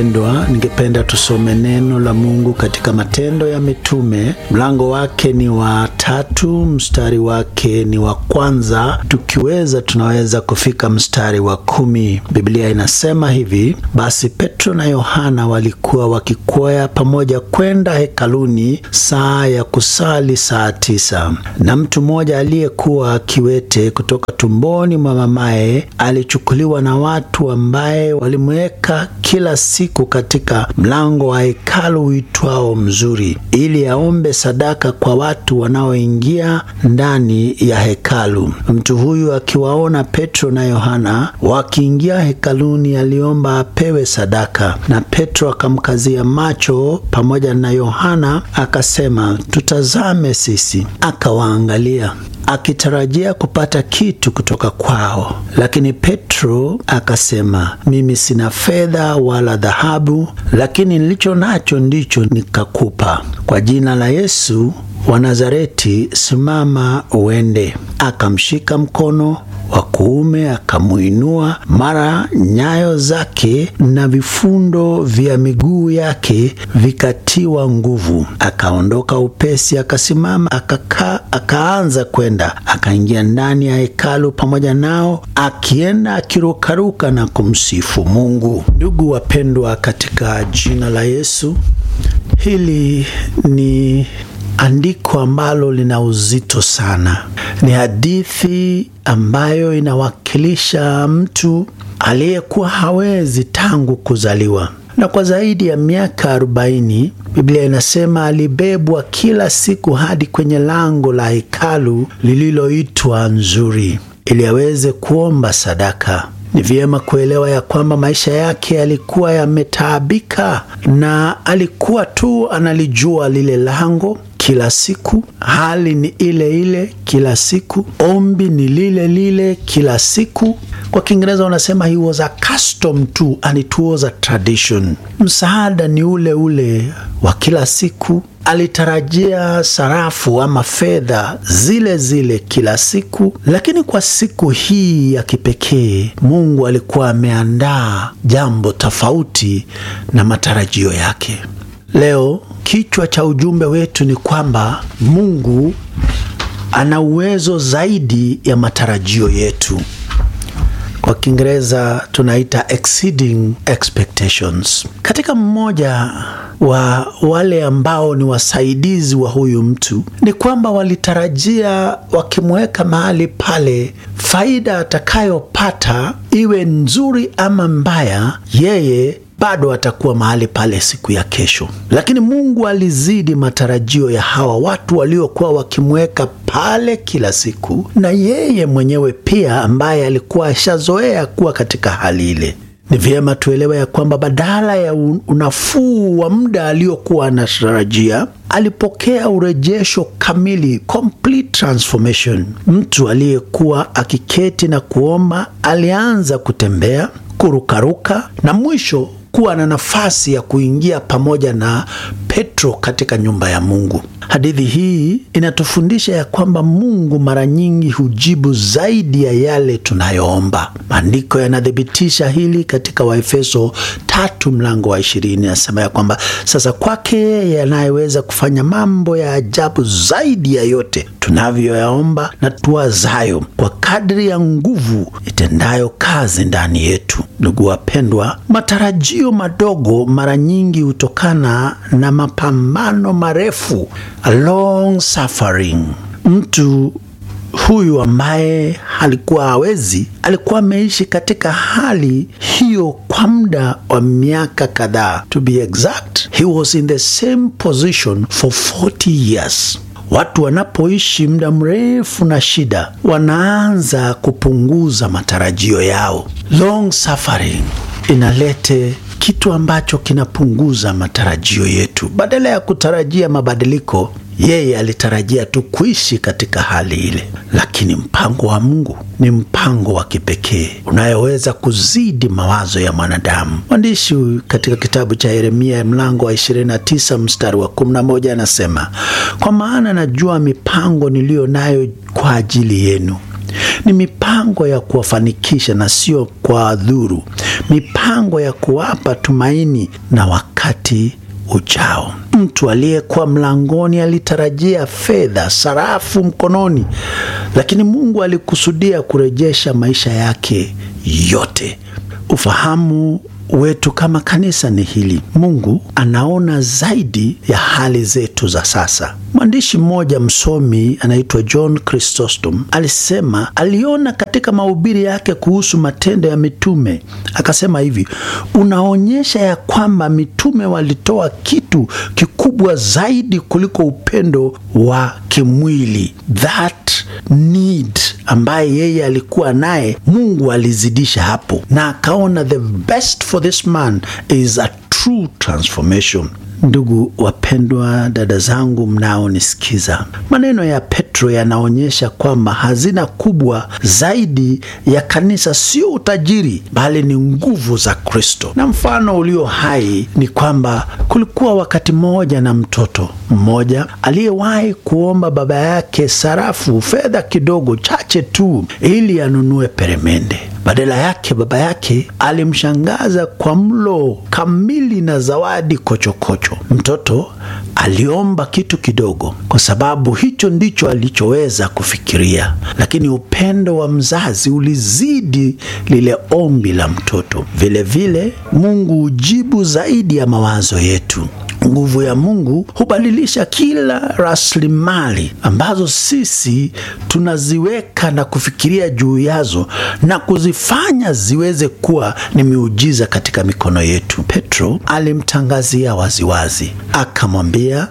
Pendwa, ningependa tusome neno la Mungu katika Matendo ya Mitume, mlango wake ni wa tatu, mstari wake ni wa kwanza. Tukiweza tunaweza kufika mstari wa kumi. Biblia inasema hivi: basi Petro na Yohana walikuwa wakikwea pamoja kwenda hekaluni saa ya kusali saa tisa, na mtu mmoja aliyekuwa kiwete kutoka tumboni mwa mamaye alichukuliwa na watu ambaye walimweka kila siku katika mlango wa hekalu uitwao Mzuri, ili aombe sadaka kwa watu wanaoingia ndani ya hekalu. Mtu huyu akiwaona Petro na Yohana wakiingia hekaluni, aliomba apewe sadaka. Na Petro akamkazia macho pamoja na Yohana, akasema, tutazame sisi. Akawaangalia akitarajia kupata kitu kutoka kwao, lakini Petro akasema, mimi sina fedha wala dhahabu, lakini nilicho nacho ndicho nikakupa. Kwa jina la Yesu wa Nazareti, simama uende. Akamshika mkono wa kuume akamuinua, mara nyayo zake na vifundo vya miguu yake vikatiwa nguvu. Akaondoka upesi, akasimama, akakaa, akaanza kwenda, akaingia ndani ya hekalu pamoja nao, akienda akirukaruka na kumsifu Mungu. Ndugu wapendwa, katika jina la Yesu, hili ni andiko ambalo lina uzito sana. Ni hadithi ambayo inawakilisha mtu aliyekuwa hawezi tangu kuzaliwa, na kwa zaidi ya miaka arobaini Biblia inasema alibebwa kila siku hadi kwenye lango la hekalu lililoitwa Nzuri ili aweze kuomba sadaka. Ni vyema kuelewa ya kwamba maisha yake yalikuwa yametaabika, na alikuwa tu analijua lile lango kila siku. Hali ni ile ile kila siku, ombi ni lile lile kila siku. Kwa Kiingereza wanasema he was accustomed to and it was a tradition. Msaada ni ule ule wa kila siku. Alitarajia sarafu ama fedha zile zile kila siku, lakini kwa siku hii ya kipekee Mungu alikuwa ameandaa jambo tofauti na matarajio yake. Leo kichwa cha ujumbe wetu ni kwamba Mungu ana uwezo zaidi ya matarajio yetu. Kwa Kiingereza tunaita exceeding expectations. Katika mmoja wa wale ambao ni wasaidizi wa huyu mtu ni kwamba walitarajia wakimweka mahali pale, faida atakayopata iwe nzuri ama mbaya, yeye bado atakuwa mahali pale siku ya kesho. Lakini Mungu alizidi matarajio ya hawa watu waliokuwa wakimweka pale kila siku, na yeye mwenyewe pia ambaye alikuwa ashazoea kuwa katika hali ile. Ni vyema tuelewe ya kwamba badala ya unafuu wa muda aliokuwa anatarajia, alipokea urejesho kamili, complete transformation. Mtu aliyekuwa akiketi na kuomba alianza kutembea, kurukaruka na mwisho kuwa na nafasi ya kuingia pamoja na Petro katika nyumba ya Mungu. Hadithi hii inatufundisha ya kwamba Mungu mara nyingi hujibu zaidi ya yale tunayoomba. Maandiko yanathibitisha hili katika Waefeso tatu mlango wa ishirini nasema ya kwamba sasa kwake yeye anayeweza kufanya mambo ya ajabu zaidi ya yote tunavyoyaomba na tuwazayo, kwa kadri ya nguvu itendayo kazi ndani yetu. Ndugu wapendwa, matarajio madogo mara nyingi hutokana na mapambano marefu, a long suffering. Mtu huyu ambaye alikuwa hawezi, alikuwa ameishi katika hali hiyo kwa muda wa miaka kadhaa. To be exact, he was in the same position for 40 years. Watu wanapoishi muda mrefu na shida, wanaanza kupunguza matarajio yao. Long suffering inalete kitu ambacho kinapunguza matarajio yetu. Badala ya kutarajia mabadiliko, yeye alitarajia tu kuishi katika hali ile, lakini mpango wa Mungu ni mpango wa kipekee unayoweza kuzidi mawazo ya mwanadamu. Mwandishi katika kitabu cha Yeremia mlango wa 29 mstari wa 11 anasema, kwa maana najua mipango niliyo nayo kwa ajili yenu, ni mipango ya kuwafanikisha na sio kwa dhuru, mipango ya kuwapa tumaini na wakati ujao. Mtu aliyekuwa mlangoni alitarajia fedha, sarafu mkononi, lakini Mungu alikusudia kurejesha maisha yake yote. Ufahamu wetu kama kanisa ni hili: Mungu anaona zaidi ya hali zetu za sasa. Mwandishi mmoja msomi anaitwa John Chrysostom alisema, aliona katika mahubiri yake kuhusu matendo ya mitume, akasema hivi: unaonyesha ya kwamba mitume walitoa kitu kikubwa zaidi kuliko upendo wa kimwili, that need ambaye yeye alikuwa naye, Mungu alizidisha hapo, na akaona the best for this man is a true transformation. Ndugu wapendwa, dada zangu mnaonisikiza, maneno ya Petro yanaonyesha kwamba hazina kubwa zaidi ya kanisa sio utajiri, bali ni nguvu za Kristo. Na mfano ulio hai ni kwamba kulikuwa wakati mmoja na mtoto mmoja aliyewahi kuomba baba yake sarafu, fedha kidogo chache tu, ili anunue peremende. Badala yake baba yake alimshangaza kwa mlo kamili na zawadi kochokocho. Mtoto aliomba kitu kidogo, kwa sababu hicho ndicho alichoweza kufikiria, lakini upendo wa mzazi ulizidi lile ombi la mtoto. Vilevile vile, Mungu hujibu zaidi ya mawazo yetu. Nguvu ya Mungu hubadilisha kila rasilimali ambazo sisi tunaziweka na kufikiria juu yazo na kuzifanya ziweze kuwa ni miujiza katika mikono yetu. Petro alimtangazia waziwazi, akamwambia,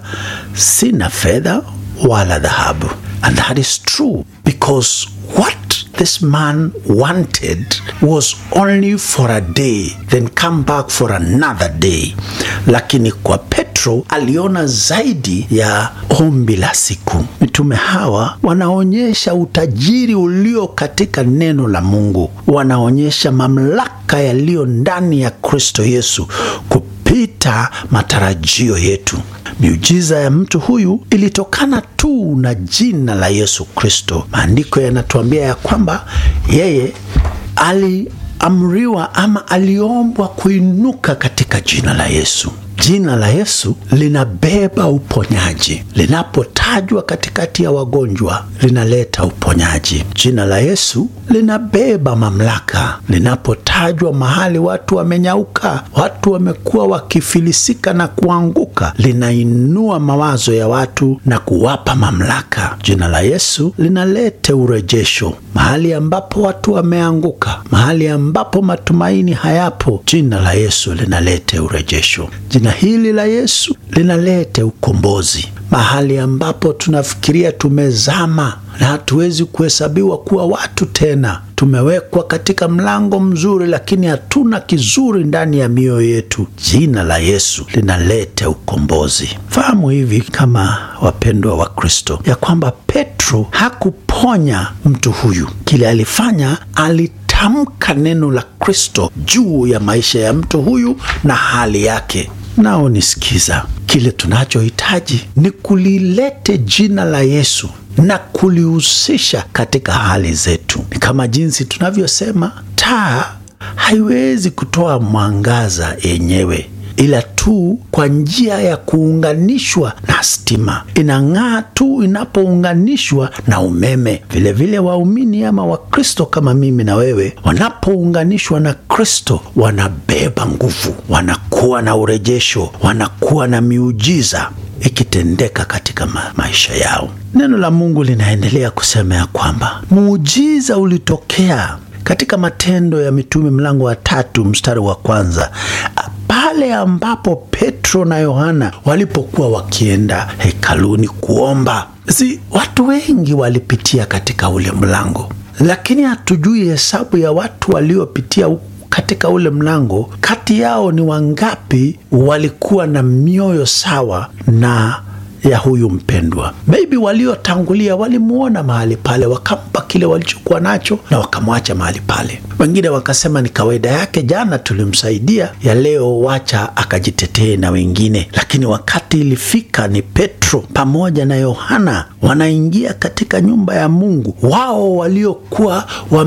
sina fedha wala dhahabu. And that is true because what this man wanted was only for a day then come back for another day, lakini kwa Petro aliona zaidi ya ombi la siku. Mitume hawa wanaonyesha utajiri ulio katika neno la Mungu, wanaonyesha mamlaka yaliyo ndani ya Kristo Yesu kupita matarajio yetu. Miujiza ya mtu huyu ilitokana tu na jina la Yesu Kristo. Maandiko yanatuambia ya kwamba yeye aliamriwa ama aliombwa kuinuka katika jina la Yesu. Jina la Yesu linabeba uponyaji. Linapotajwa katikati ya wagonjwa, linaleta uponyaji. Jina la Yesu linabeba mamlaka. Linapotajwa mahali watu wamenyauka, watu wamekuwa wakifilisika na kuanguka, linainua mawazo ya watu na kuwapa mamlaka. Jina la Yesu linalete urejesho mahali ambapo watu wameanguka, mahali ambapo matumaini hayapo. Jina la Yesu linalete urejesho. Jina hili la Yesu linalete ukombozi mahali ambapo tunafikiria tumezama na hatuwezi kuhesabiwa kuwa watu tena. Tumewekwa katika mlango mzuri, lakini hatuna kizuri ndani ya mioyo yetu. Jina la Yesu linalete ukombozi. Fahamu hivi kama wapendwa wa Kristo, ya kwamba Petro hakuponya mtu huyu. Kile alifanya ali tamka neno la Kristo juu ya maisha ya mtu huyu na hali yake. Nao nisikiza, kile tunachohitaji ni kulilete jina la Yesu na kulihusisha katika hali zetu. Ni kama jinsi tunavyosema taa haiwezi kutoa mwangaza yenyewe ila tu kwa njia ya kuunganishwa na stima. Inang'aa tu inapounganishwa na umeme. Vilevile waumini ama Wakristo kama mimi na wewe, wanapounganishwa na Kristo wanabeba nguvu, wanakuwa na urejesho, wanakuwa na miujiza ikitendeka katika ma maisha yao. Neno la Mungu linaendelea kusema ya kwamba muujiza ulitokea katika Matendo ya Mitume mlango wa tatu mstari wa kwanza pale ambapo Petro na Yohana walipokuwa wakienda hekaluni kuomba. Si watu wengi walipitia katika ule mlango, lakini hatujui hesabu ya watu waliopitia katika ule mlango. Kati yao ni wangapi walikuwa na mioyo sawa na ya huyu mpendwa. Maybe waliotangulia walimwona mahali pale, wakampa kile walichokuwa nacho na wakamwacha mahali pale. Wengine wakasema ni kawaida yake, jana tulimsaidia, ya leo wacha akajitetee na wengine. Lakini wakati ilifika ni Petro pamoja na Yohana wanaingia katika nyumba ya Mungu, wao waliokuwa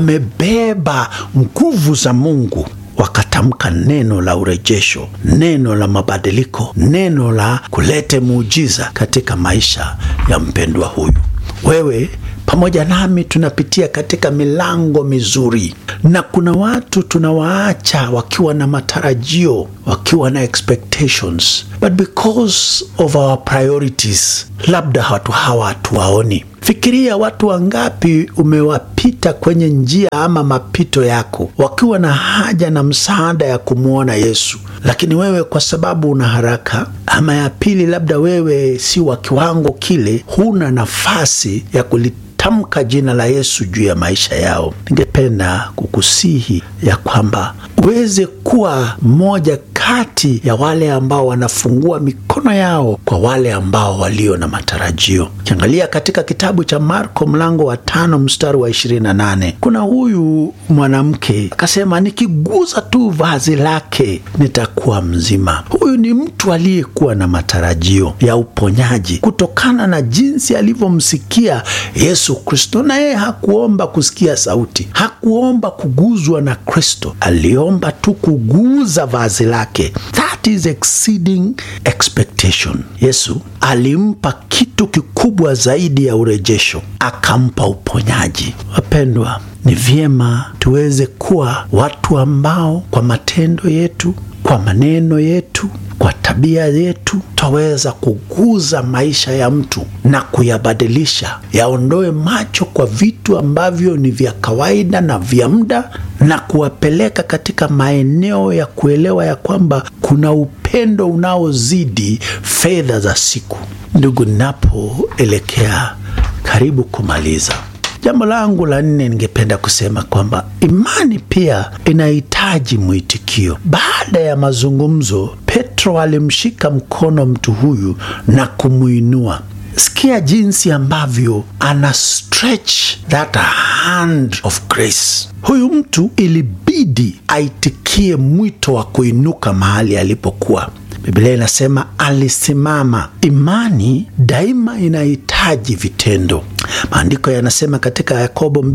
wamebeba nguvu za Mungu wakatamka neno la urejesho, neno la mabadiliko, neno la kulete muujiza katika maisha ya mpendwa huyu. Wewe pamoja nami tunapitia katika milango mizuri, na kuna watu tunawaacha wakiwa na matarajio, wakiwa na expectations, but because of our priorities, labda watu hawa hatuwaoni. Fikiria watu wangapi umewapita kwenye njia ama mapito yako wakiwa na haja na msaada ya kumwona Yesu, lakini wewe kwa sababu una haraka, ama ya pili, labda wewe si wa kiwango kile, huna nafasi ya kulitamka jina la Yesu juu ya maisha yao. Ningependa kukusihi ya kwamba uweze kuwa mmoja kati ya wale ambao wanafungua mikono yao kwa wale ambao walio na matarajio. Ukiangalia katika kitabu cha Marko mlango wa tano mstari wa ishirini na nane kuna huyu mwanamke akasema, nikiguza tu vazi lake nitakuwa mzima. Huyu ni mtu aliyekuwa na matarajio ya uponyaji kutokana na jinsi alivyomsikia Yesu Kristo, na yeye hakuomba kusikia sauti, hakuomba kuguzwa na Kristo, aliomba tu kuguza vazi lake. That is exceeding expectation. Yesu alimpa kitu kikubwa zaidi ya urejesho, akampa uponyaji. Wapendwa, ni vyema tuweze kuwa watu ambao kwa matendo yetu, kwa maneno yetu, kwa tabia yetu twaweza kuguza maisha ya mtu na kuyabadilisha, yaondoe macho kwa vitu ambavyo ni vya kawaida na vya muda, na kuwapeleka katika maeneo ya kuelewa ya kwamba kuna upendo unaozidi fedha za siku. Ndugu, ninapoelekea karibu kumaliza Jambo langu la nne, ningependa kusema kwamba imani pia inahitaji mwitikio. Baada ya mazungumzo, Petro alimshika mkono mtu huyu na kumwinua. Sikia jinsi ambavyo ana stretch that hand of grace. Huyu mtu ilibidi aitikie mwito wa kuinuka mahali alipokuwa. Biblia inasema alisimama. Imani daima inahitaji vitendo. Maandiko yanasema katika Yakobo